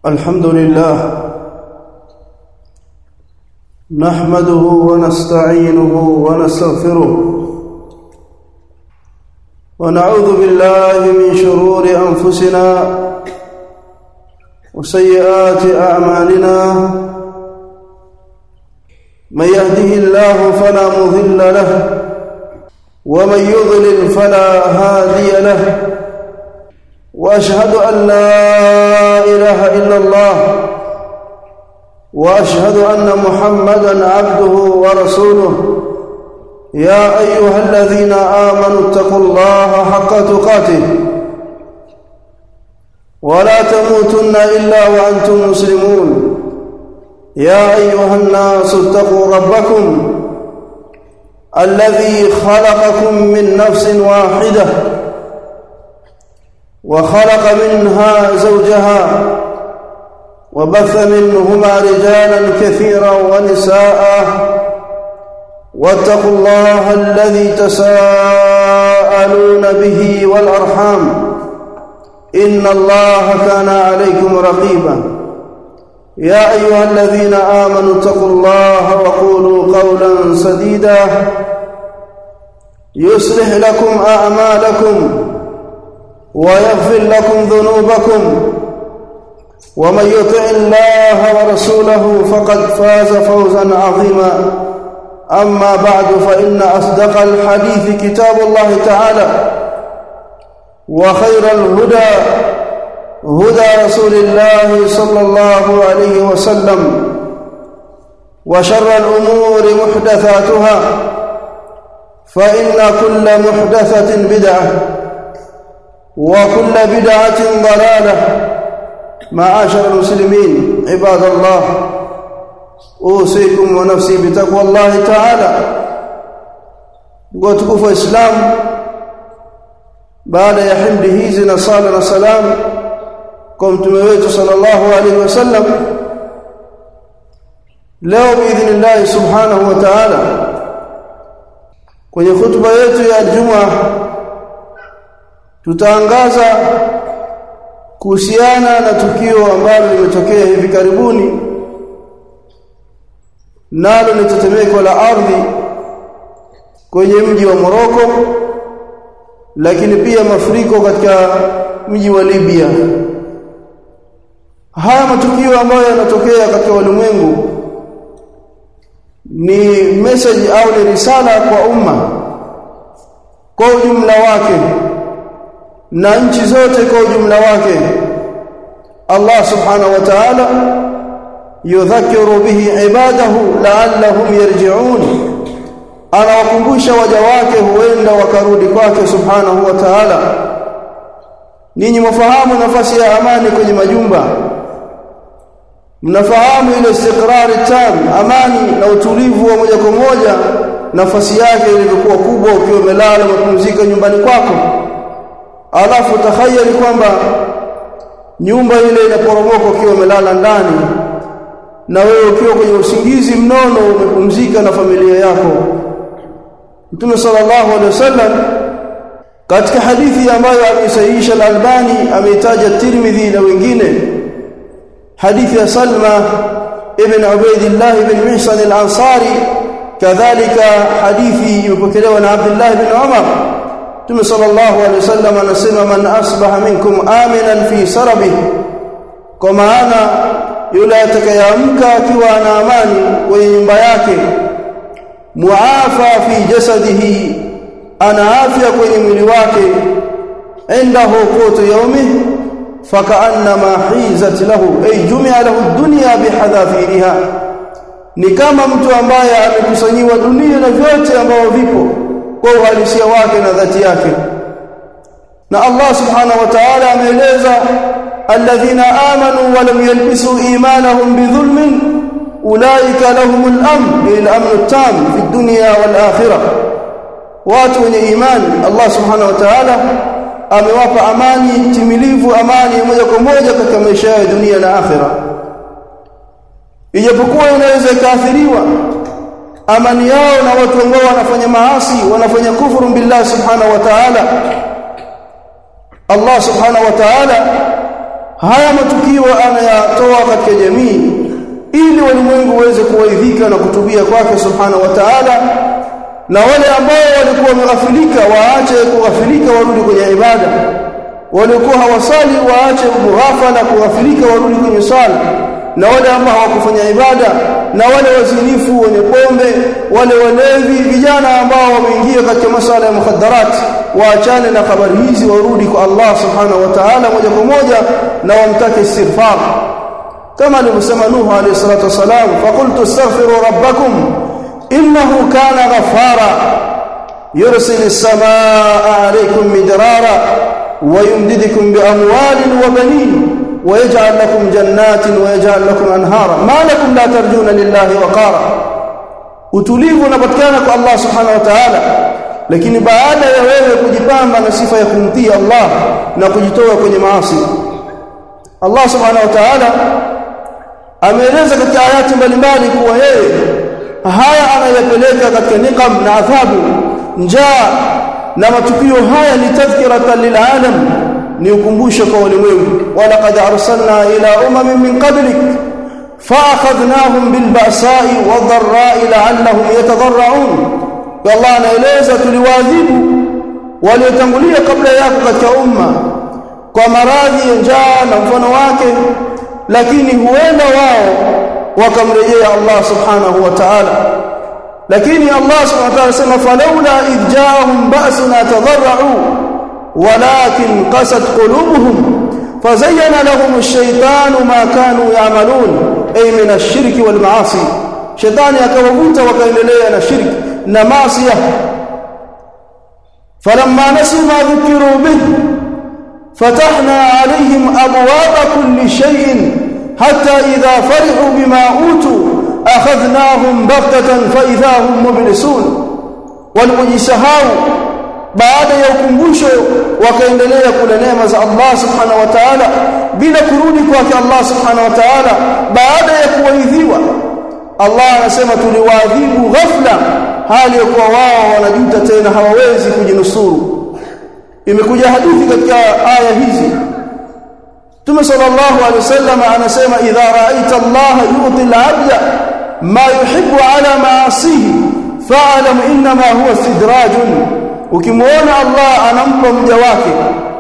الحمد لله نحمده ونستعينه ونستغفره ونعوذ بالله من شرور انفسنا وسيئات اعمالنا من يهده الله فلا مضل له ومن يضلل فلا هادي له واشهد ان لا اله الا الله واشهد ان محمدا عبده ورسوله يا ايها الذين امنوا اتقوا الله حق تقاته ولا تموتن الا وانتم مسلمون يا ايها الناس اتقوا ربكم الذي خلقكم من نفس واحده وخلق منها زوجها وبث منهما رجالا كثيرا ونساء واتقوا الله الذي تساءلون به والارحام ان الله كان عليكم رقيبا يا ايها الذين امنوا اتقوا الله وقولوا قولا سديدا يصلح لكم اعمالكم ويغفر لكم ذنوبكم ومن يطع الله ورسوله فقد فاز فوزا عظيما اما بعد فان اصدق الحديث كتاب الله تعالى وخير الهدى هدى رسول الله صلى الله عليه وسلم وشر الامور محدثاتها فان كل محدثه بدعه وكل بدعه ضلاله معاشر المسلمين عباد الله اوصيكم ونفسي بتقوى الله تعالى وتكفوا الاسلام baada ya himdi hizi na sala na salam kwa mtume wetu sallallahu alaihi wasallam leo biidhnillah subhanahu wa ta'ala kwenye hutuba yetu ya Ijumaa tutaangaza kuhusiana na tukio ambalo limetokea hivi karibuni nalo ni tetemeko la ardhi kwenye mji wa Moroko lakini pia mafuriko katika mji wa Libya haya matukio ambayo yanatokea katika ulimwengu ni message au ni risala kwa umma kwa ujumla wake na nchi zote kwa ujumla wake Allah subhanahu wa ta'ala yudhakiru bihi ibadahu la'allahum yarji'un anawakumbusha waja wake huenda wakarudi kwake subhanahu wa ta'ala ninyi mfahamu nafasi ya amani kwenye majumba mnafahamu ile istikrari tam amani na utulivu wa moja kwa moja nafasi yake ilivyokuwa kubwa ukiwa umelala mapumzika nyumbani kwako alafu takhayali kwamba nyumba ile inaporomoka ukiwa umelala ndani na wewe ukiwa kwenye usingizi mnono umepumzika na familia yako Mtume sallallahu alaihi wasallam katika hadithi ambayo amesahihisha al-Albani ameitaja Tirmidhi na wengine hadithi ya Salma ibn Ubaidillah ibn Mihsan al-Ansari kadhalika hadithi imepokelewa na Abdullah ibn Umar Mtume sallallahu alaihi wasallam anasema man asbaha minkum aminan fi sarabih kwa maana yule atakayeamka akiwa ana amani kwenye nyumba yake muafa fi jasadihi ana afya kwenye mwili wake indahu qutu yawmi fakaannama hizat lahu ay jumia lahu dunya bihadhafiriha ni kama mtu ambaye amekusanyiwa dunia na vyote ambavyo vipo kwa uhalisia wake na dhati yake na Allah subhanahu wa ta'ala ameeleza alladhina amanu wa lam yalbisu imanahum bidhulmin ulaika lahumul amn lil amn tam fi dunya wal akhirah watu wenye imani Allah subhanahu wa ta'ala amewapa amani timilivu amani moja kwa moja katika maisha ya dunia na akhira ijapokuwa inaweza ikaathiriwa amani yao na watu ambao wanafanya maasi wanafanya kufuru billah subhanahu wa ta'ala Allah subhanahu wa ta'ala haya matukio anayatoa katika jamii ili walimwengu waweze kuwaidhika na kutubia kwake subhanahu wa ta'ala na wale ambao walikuwa wameghafilika waache kughafilika warudi kwenye ibada waliokuwa hawasali waache mughafala kughafilika warudi kwenye sala na wale ambao hawakufanya ibada na wale wazinifu wenye pombe wale walevi vijana ambao wameingia katika masala ya mukhaddarat waachane na habari hizi warudi kwa Allah subhanahu wa ta'ala moja kwa moja na wamtake istighfar kama alivyosema Nuhu alayhi salatu wasalam faqultu astaghfiru rabbakum innahu kana ghaffara yursilu as-samaa'a alaykum midrara ويمددكم بأموال وبنين ويجعل لكم جنات ويجعل لكم أنهارا ما لكم لا ترجون لله وقارا utulivu unapatikana kwa Allah subhanahu wa ta'ala lakini baada ya wewe kujipamba na sifa ya kumtii Allah na kujitoa kwenye maasi Allah subhanahu wa ta'ala ameeleza katika ayati mbalimbali kuwa yeye haya anayapeleka katika niqam na adhabu njaa na matukio haya ni tadhkiratan lilalam ni ukumbusho kwa ulimwengu wala qad arsalna ila umamin min qablik faakhadhnahum bilba'sa'i wadh-dharra'i la'allahum yatadarra'un Allah anaeleza tuliwaadhibu waliotangulia kabla yako katika umma kwa maradhi ya njaa na mfano wake lakini huenda wao wakamrejea Allah subhanahu wa ta'ala lakini Allah subhanahu wa ta'ala sema falawla idh ja'ahum ba'suna tadarra'u walakin qasat qulubuhum fazayyana lahum ash-shaytanu ma kanu ya'malun ay min ash-shirki wal ma'asi shaytani akawavuta wakaendelea na shirki na maasi falamma nasu ma dhukiru bih fatahna 'alayhim abwaaba kulli shay'in hatta idha farihu bima utu akhadhnahum baghtatan fa idha hum mublisun walipojisahau baada ya ukumbusho wakaendelea kula neema za Allah subhanahu wa ta'ala bila kurudi kwake Allah subhanahu wa ta'ala baada ya kuwaidhiwa Allah anasema tuliwaadhibu ghafla hali ya kuwa wao wanajuta tena hawawezi kujinusuru imekuja hadithi katika aya hizi Mtume sallallahu alaihi wasallam anasema idha ra'aita Allah yu'ti al-'abda ma yuhibbu ala ma'asihi fa'lam inma huwa istidrajun ukimwona Allah anampa mja wake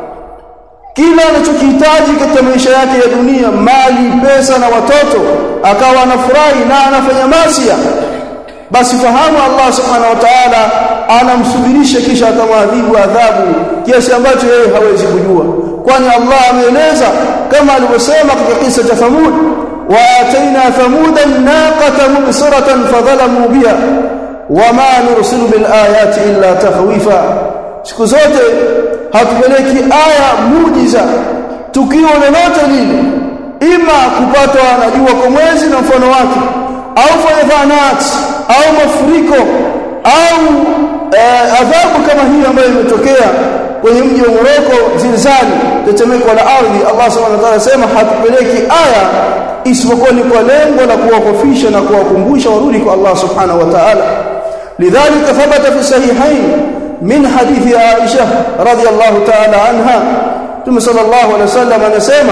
kila anachokihitaji katika maisha yake ya dunia mali pesa na watoto akawa anafurahi na anafanya masia basi fahamu Allah subhanahu wa ta'ala anamsubirisha kisha atamwadhibu adhabu kiasi ambacho yeye hawezi kujua kwani Allah ameeleza kama alivyosema katika kisa cha Thamud wa ataina thamuda naqata mubsiratan fadhalamu biha wama nursilu bil ayati illa takhwifa siku zote hatupeleki aya muujiza tukio lolote lile ima kupatwa na jua kwa mwezi na mfano wake au fayadhanat au mafuriko au eh, adhabu kama hii ambayo imetokea kwenye mji wa Moroko zilzali tetemeko la ardhi Allah subhanahu wa ta'ala sema hatupeleki aya isipokuwa ni kwa lengo la kuwakofisha na kuwakumbusha warudi kwa Allah subhanahu wa ta'ala لذلك ثبت في الصحيحين من حديث عائشة رضي الله تعالى عنها ثم صلى الله عليه وسلم نسمع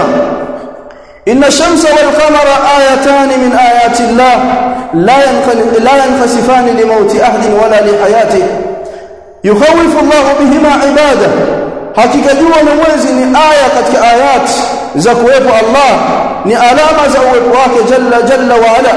إن الشمس والقمر آيتان من آيات الله لا لا ينخسفان لموت أحد ولا لحياته يخوف الله بهما عباده hakika jua na mwezi ni aya katika ayat za kuwepo Allah ni alama za uwepo wake jalla jalla wa ala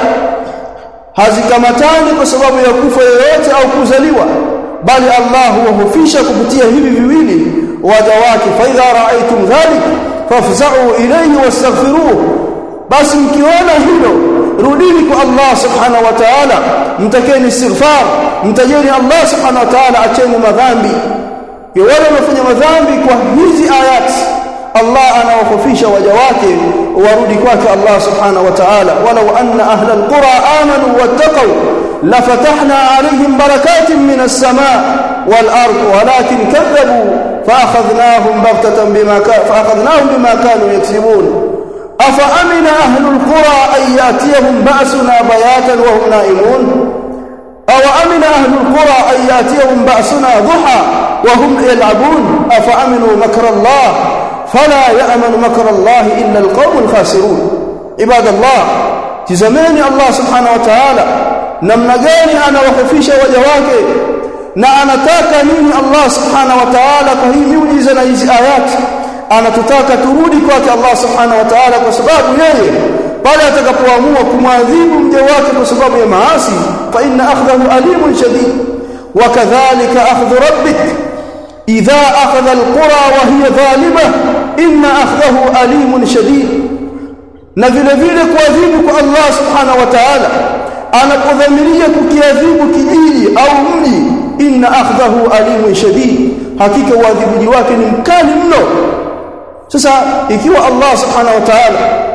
hazikamatani kwa sababu ya kufa yoyote au kuzaliwa bali Allah huwahofisha kupitia hivi viwili waja wake fa idha ra'aytum dhalik fafza'u ilayhi wastaghfiruh basi mkiona hilo rudini kwa Allah subhanahu wa ta'ala mtakeni istighfar mtajeni Allah subhanahu wa ta'ala acheni madhambi wale wanaofanya madhambi kwa hizi ayati Allah anawakofisha waja wake warudi kwake Allah subhanahu wa ta'ala walau anna ahla alqura amanu wattaqu lafatahna alayhim barakatin minas samaa wal ard walakin kadhabu faakhadhnahum baghtatan bima faakhadhnahum bima kanu yaksibun afa amina ahlu alqura an yatiyahum ba'suna bayatan wa hum na'imun aw amina ahlu alqura an yatiyahum ba'suna duha wa hum yal'abun afa aminu makra Allah فلا يأمن مكر الله إلا القوم الخاسرون ibadallah tizameni Allah subhanahu wa ta'ala namna gani anawahofisha waja wake na anataka nini Allah subhanahu wa ta'ala kwa hii miujiza na hizi ayati anatutaka turudi kwake Allah subhanahu wa ta'ala kwa sababu yeye pale atakapoamua kumwadhibu mja wake kwa sababu ya maasi fa inna akhdahu alimun shadid wa kadhalika akhdhu rabbik idha akhadha alqura wa hiya zalima inna akhdahu alimun shadid na vile vile kuadhibu kwa Allah subhanahu wa ta'ala anapodhamiria kukiadhibu kijiji au mji inna akhdahu alimun shadid hakika uadhibuji wake ni mkali mno sasa ikiwa Allah subhanahu wa ta'ala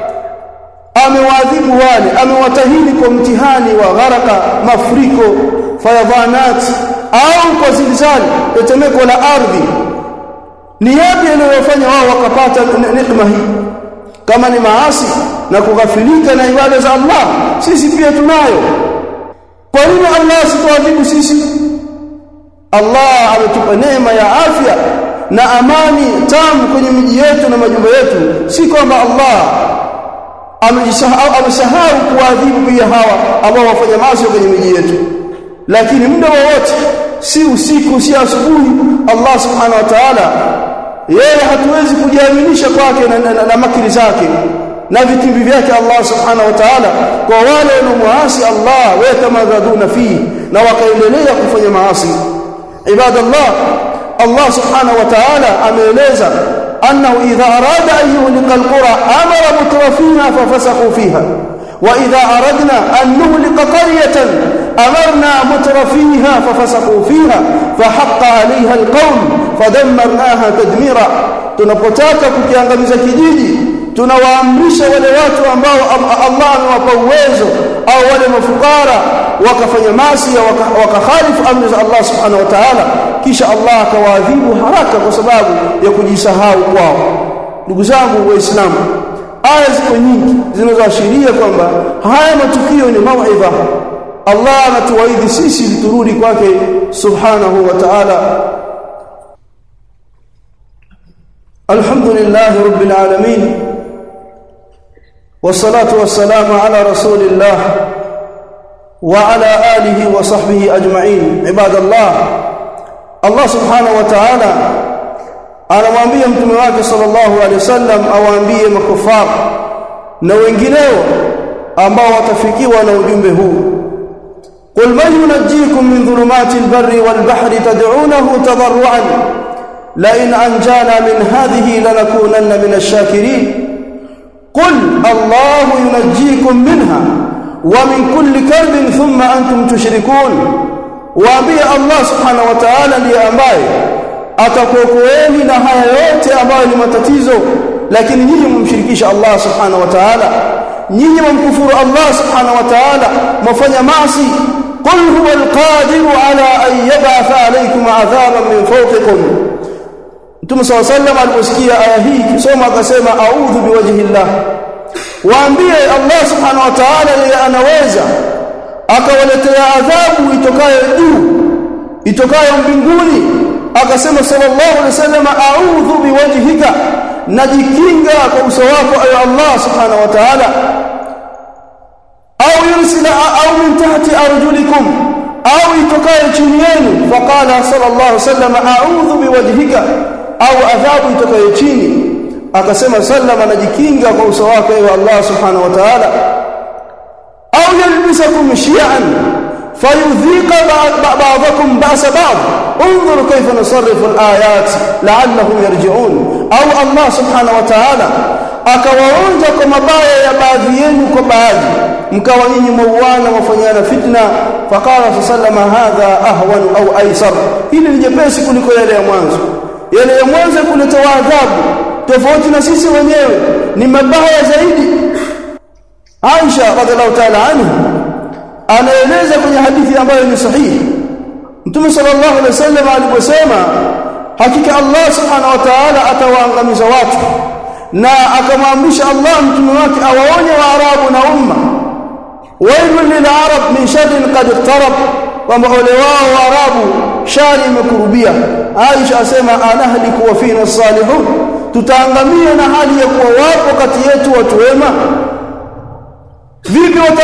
amewaadhibu wale amewatahini kwa mtihani wa gharaka mafuriko fayadhanat au kwa zilzali tetemeko la ardhi ni yapi yanayofanya wao wakapata neema hii kama ni maasi na kughafilika na ibada za Allah sisi pia tunayo kwa nini Allah asituadhibu sisi Allah ametupa neema ya afya na amani tamu kwenye miji yetu na majumba yetu si kwamba Allah amejisahau amesahau kuadhibu pia hawa ambao wafanya maasi kwenye miji yetu lakini muda wowote si usiku si asubuhi Allah subhanahu wa ta'ala yeye hatuwezi kujiaminisha kwake na, na, na, na makiri zake na vitimbi vyake Allah subhanahu wa ta'ala kwa wale wanaomuasi Allah watamadhaduna fihi na wakaendelea kufanya maasi ibadallah Allah subhanahu wa ta'ala ameeleza annahu idha arada an yuhlika alqura amara mutrafiha fafasaqu fiha wa idha aradna an nuhlika qaryatan amarna mutrafiha fafasaqu fiha fahaqqa 'alayha alqawl fadammarnaha tadmira tunapotaka kukiangamiza kijiji tunawaamrisha wale watu ambao Allah amewapa uwezo au wale mafukara wakafanya maasi wakakhalifu amri za Allah subhanahu wa ta'ala kisha Allah akawaadhibu haraka kwa sababu ya kujisahau kwao ndugu zangu waislamu aya ziko nyingi zinazoashiria kwamba haya matukio ni mauidha Allah anatuwaidhi sisi turudi kwake subhanahu wa ta'ala alhamdulillah rabbil alamin والصلاه والسلام على رسول الله وعلى اله وصحبه اجمعين عباد الله الله سبحانه وتعالى anamwambia mtume wake sallallahu alaihi wasallam awaambie makufar na wengineo ambao watafikiwa na ujumbe huu قل من ينجيكم من ظلمات البر والبحر تدعونه تضرعا لئن انجانا من هذه لنكونن من الشاكرين قل الله ينجيكم منها ومن كل كرب ثم أنتم تشركون waambie Allah subhanahu wa ta'ala ndiye ambaye atakuokoeni na haya yote ambayo ni matatizo lakini nyinyi mumshirikisha Allah subhanahu wa ta'ala nyinyi mumkufuru Allah subhanahu wa ta'ala mfanya maasi qul huwa alqadiru ala an yab'atha alaykum 'adhaban min fawqikum Mtume صلى الله عليه وسلم aliposikia aya hii kisoma akasema a'udhu biwajhillah waambie Allah subhanahu wa ta'ala yeye anaweza akawaletea adhabu itokayo juu itokayo mbinguni akasema sallallahu alaihi wasallam a'udhu biwajhika najikinga kwa uso wako ayo Allah subhanahu wa ta'ala au yursila au min tahti arjulikum au itokayo chini yenu faqala sallallahu alaihi wasallam a'udhu biwajhika au adhabu itokayo chini akasema sallam anajikinga kwa uso wake wa Allah subhanahu wa ta'ala au yalbisakum shi'an fayudhiqa ba'dakum ba'sa ba'd انظروا كيف نصرف الايات لعلهم يرجعون او الله سبحانه وتعالى akawaonja kwa mabaya ya baadhi yenu kwa baadhi mkawa nyinyi mauana wafanyana fitna faqala sallama hadha ahwan au aisar hili ni jepesi kuliko yale ya mwanzo yale ya mwanzo kuleta adhabu tofauti na sisi wenyewe ni mabaya zaidi Aisha radhiallahu ta'ala anha anaeleza kwenye hadithi ambayo ni sahihi Mtume sallallahu alaihi wasallam aliposema hakika Allah subhanahu wa ta'ala atawaangamiza watu na akamwamrisha Allah mtume wake awaonye waarabu na umma wailul lil arab min sharrin qad iqtarab kwamba ole wao waarabu shari imekurubia Aisha asema anahliku wa fina salihun tutaangamia na hali ya kuwa wapo kati yetu watu wema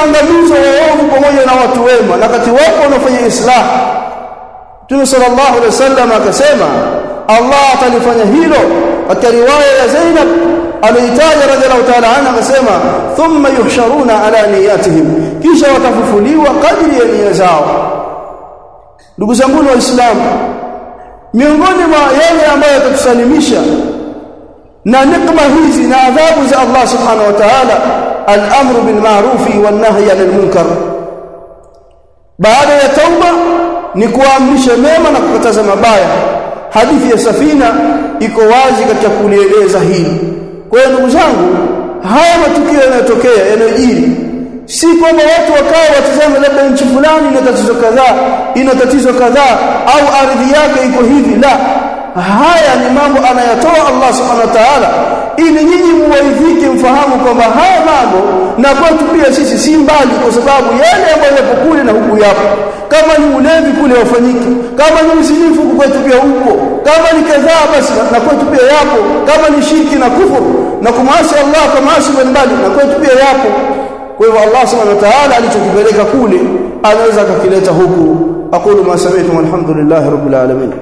kuangamiza waovu pamoja na watu wema na kati wapo wanaofanya islah Mtume sallallahu alaihi wasallam akasema Allah atalifanya hilo katika riwaya ya Zainab aliitaja radhiallahu ta'ala anha akasema thumma yuhsharuna ala niyatihim kisha watafufuliwa kadri ya nia zao ndugu zangu waislamu miongoni mwa yale ambayo yatatusalimisha na nikma hizi na adhabu za Allah subhanahu wa ta'ala al-amru bil ma'rufi wan nahyi 'anil munkar baada ya tauba ni kuamrisha mema na kukataza mabaya hadithi ya safina iko wazi katika kulieleza hili kwa hiyo ndugu zangu haya matukio yanayotokea yanayojiri si kwamba watu wakawa watazame labda nchi fulani ina tatizo kadhaa ina tatizo kadhaa au ardhi yake iko hivi la haya ni mambo anayatoa Allah subhanahu wa ta'ala ili nyinyi muwaidhike mfahamu kwamba haya mambo na kwetu pia sisi si mbali kwa sababu yale ambayo yapo kule na huku yapo kama ni ulevi kule wafanyike kama ni uzinifu kwetu pia upo kama ni kadhaa basi na kwetu pia yapo kama ni shirki na kufuru na kumasi Allah kwa maasi mbalimbali na kwetu pia yapo kwa hivyo Allah subhanahu wa ta'ala alichokipeleka kule anaweza akakileta huku aqulu ma sami'tum alhamdulillahi rabbil alamin